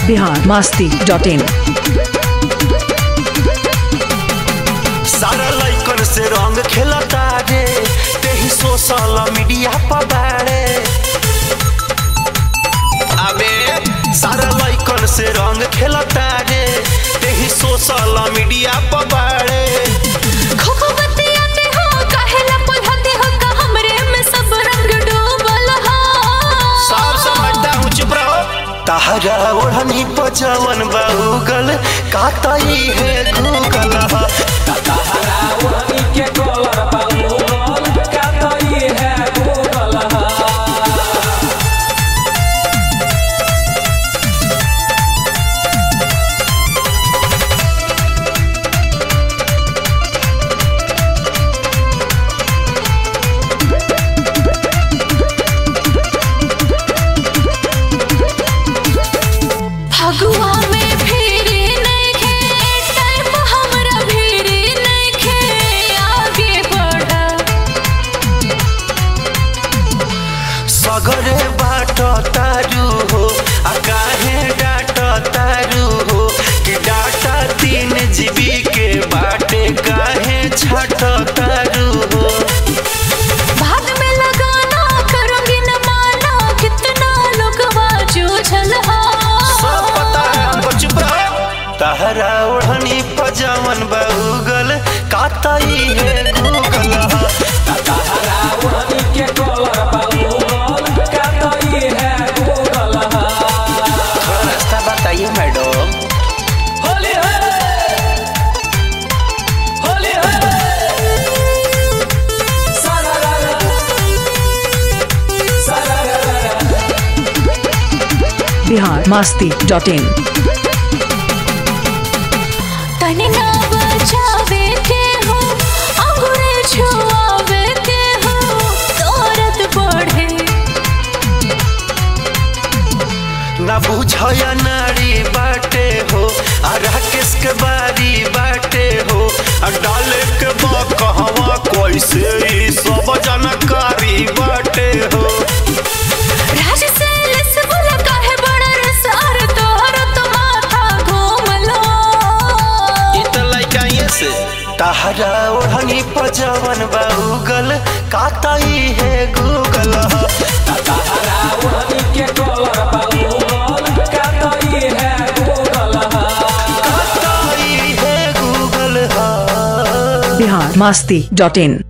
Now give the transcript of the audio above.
Bihar Masti dot इन सारा लइकन से रंग खेलता रे तेही सोशल मीडिया पर बाड़े अबे सारा लइकन से रंग खेलता रे तेही सोशल मीडिया पर बाड़े खोखो बतियाते हो काहेला पुल्हते हो का हमरे में सब रंग डूबल हो सब समझता हूँ चुप रहो तहरा ओढ़नी पजवन बहुगल कातई है गूगल फगुआ में फेरी नइखे टाइम हमरा भेरी नइखे आगे बढ़ा सगरे बाट तारू हो आ काहे डाट तारू हो कि डाटा तीन जीबी के बाटे काहे छट तारू हो बाद में लगाना करूंगी न माना कितना लोग जूझल हो सब पता है हमको चुप रहो तहरा ओढ़नी पजावन बहुगल कातई है गूगल थोड़ा रास्ता बताइए madam Bihar Masti dot in तनी ना बचावे के हो अंगूरे छुआवे के हो दौरत बढ़े ना बुझया नारी बाटे हो आ राकेश के बारी बाटे हो आ डाले के बा कहवा कैसे ई सब जानकारी बाटे हो राज से लिस बोला काहे बड़ा रसार तोहर तो माथा घूम लो ई त लइका ये से तहरा ओढ़नी पजवन बाहुगल कातई है गूगल कातई है गूगल हा बिहार मास्ती डॉट इन